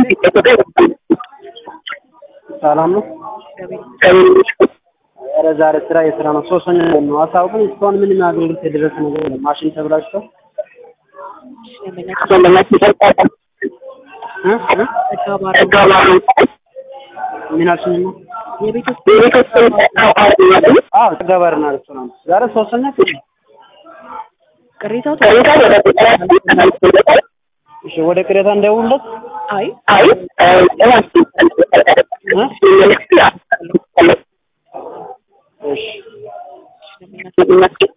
ሰላም ነው። ኧረ ዛሬ ስራ የስራ ነው። ሶስተኛ ቀን ነው። አሳውቅን እስካሁን ምንም አገልግሎት የደረሰ ነገር የለም። ማሽን ተብላሽቶ እ እ ምን አልሽኝ? አዎ ተጋባርና ሬስቶራንት ዛሬ ሶስተኛ ቀን ነው። ቅሬታው እሺ ወደ ቅሬታ እንደውለት አይ እሺ